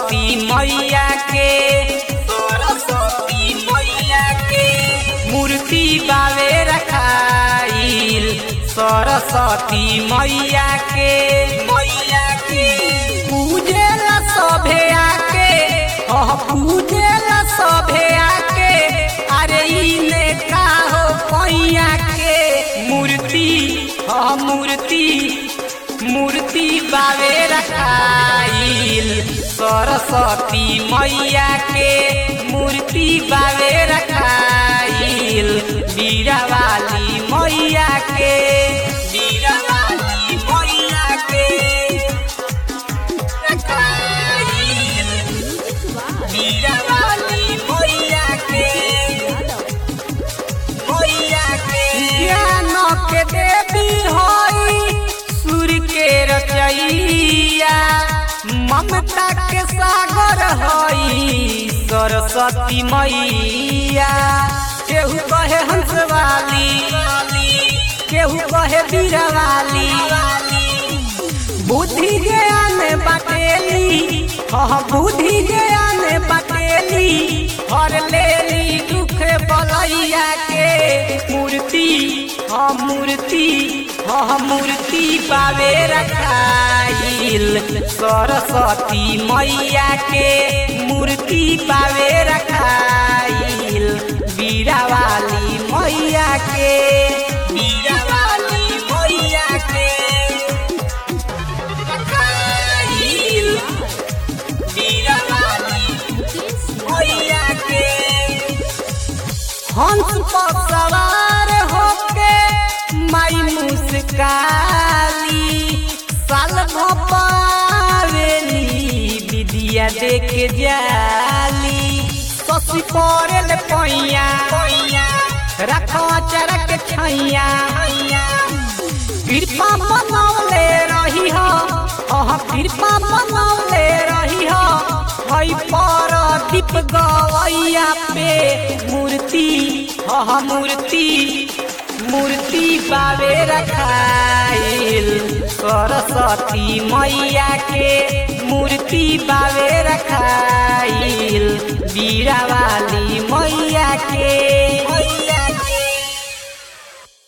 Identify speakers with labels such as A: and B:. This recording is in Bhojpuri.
A: सरस्वती मैया के सरस्वती मैया के मूर्ति बावे रखाइल सरस्वती मैया के मैया के पूजेला सभे आके ह पूजेला सभे आके अरे इने का हो पैया के मूर्ति ह मूर्ति मूर्ति बावे रखाइल सरस्वती मैया के मूर्ति बावे रखाइल बीरावाली मैया के बीरावाली मैया के रखाइल बीरावाली मैया के मैया के ज्ञान के देवी होई सूर्य के रचैया ममता के सागर हई सरस्वती मैया केहू कहे हंसवाली केहू कहे बीरवाली बुद्धि ज्ञान बाटेली हाँ बुद्धि ज्ञान बाटेली हर लेली दुख बलैया के मूर्ति हाँ मूर्ति हाँ मूर्ति पावे रखाइल सरस्वती मैया के मूर्ति पावे रखाइल बीरावाली मैया के बीरावाली मैया के रखाइल बीरावाली मैया के हंस पर सवार होके माई मुस्काली साल भपावेली विदिया देख जाली ससी पड़े पैया रखो चरक छैया कृपा बनौले रही हो अह कृपा बनौले रही हो हई पर दीप गवैया पे मूर्ति अह मूर्ति मूर्ति बावे रखाइल सरस्वती मैया के मूर्ति बावे रखाइल बीरावाली मैया के